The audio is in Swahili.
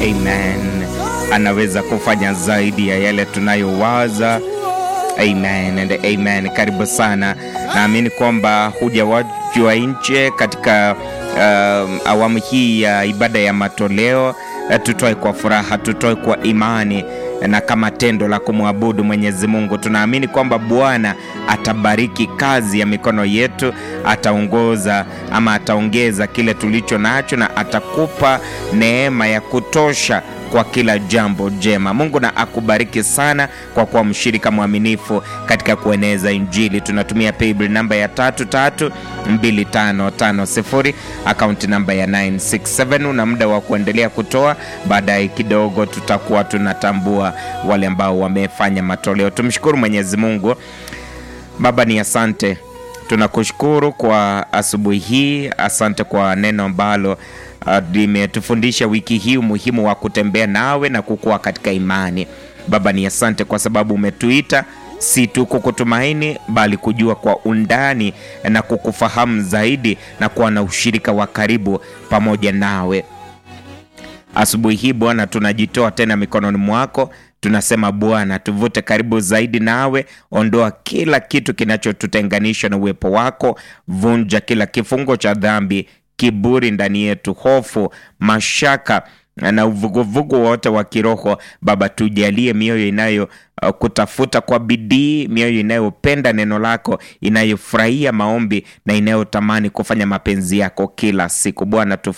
amen. Anaweza kufanya zaidi ya yale tunayowaza. Amen and amen. Karibu sana, naamini kwamba hujawajwa nje katika uh, awamu hii ya ibada ya matoleo. Uh, tutoe kwa furaha, tutoe kwa imani na kama tendo la kumwabudu Mwenyezi Mungu. Tunaamini kwamba Bwana atabariki kazi ya mikono yetu, ataongoza ama ataongeza kile tulicho nacho, na atakupa neema ya kutosha kwa kila jambo jema. Mungu na akubariki sana kwa kuwa mshirika mwaminifu katika kueneza Injili. Tunatumia paybill namba ya tatu tatu mbili tano tano sifuri akaunti namba ya 967. Una muda wa kuendelea kutoa, baadaye kidogo tutakuwa tunatambua wale ambao wamefanya matoleo. Tumshukuru Mwenyezi Mungu. Baba ni asante, tunakushukuru kwa asubuhi hii. Asante kwa neno ambalo limetufundisha uh, wiki hii umuhimu wa kutembea nawe na kukua katika imani. Baba ni asante kwa sababu umetuita si tu kukutumaini bali kujua kwa undani na kukufahamu zaidi na kuwa na ushirika wa karibu pamoja nawe. Asubuhi hii Bwana, tunajitoa tena mikononi mwako. Tunasema Bwana, tuvute karibu zaidi nawe, ondoa kila kitu kinachotutenganisha na uwepo wako, vunja kila kifungo cha dhambi, kiburi ndani yetu, hofu, mashaka na uvuguvugu wote wa kiroho. Baba, tujalie mioyo inayo uh, kutafuta kwa bidii, mioyo inayopenda neno lako, inayofurahia maombi na inayotamani kufanya mapenzi yako kila siku. Bwana,